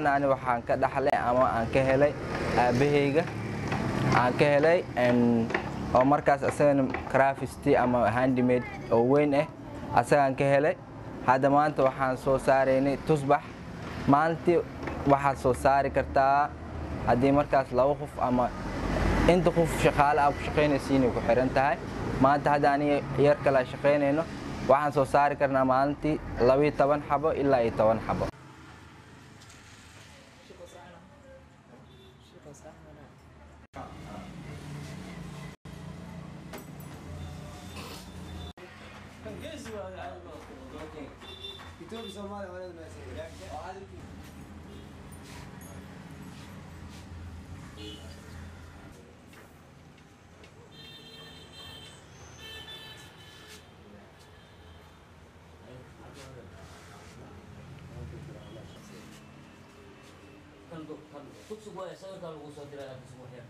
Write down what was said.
ani waxaan ka dhaxlay ama aan ka helay aabahayga aan ka helay oo markaas asagana crafisty ama handimade oo weyn ah asagaan ka helay hadda maanta waxaan soo saaraynay tusbax maalintii waxaad soo saari kartaa haddii markaas laba qof ama inta qof shaqaale aa ku shaqaynaysiinay ku xiran tahay maanta hadda aniga yar kale shaqaynayno waxaan soo saari karnaa maalintii labiyo toban xabo ilaa iyo toban xabo Tugsug waaye sawirkaa lagu soo diray aad isugu xir.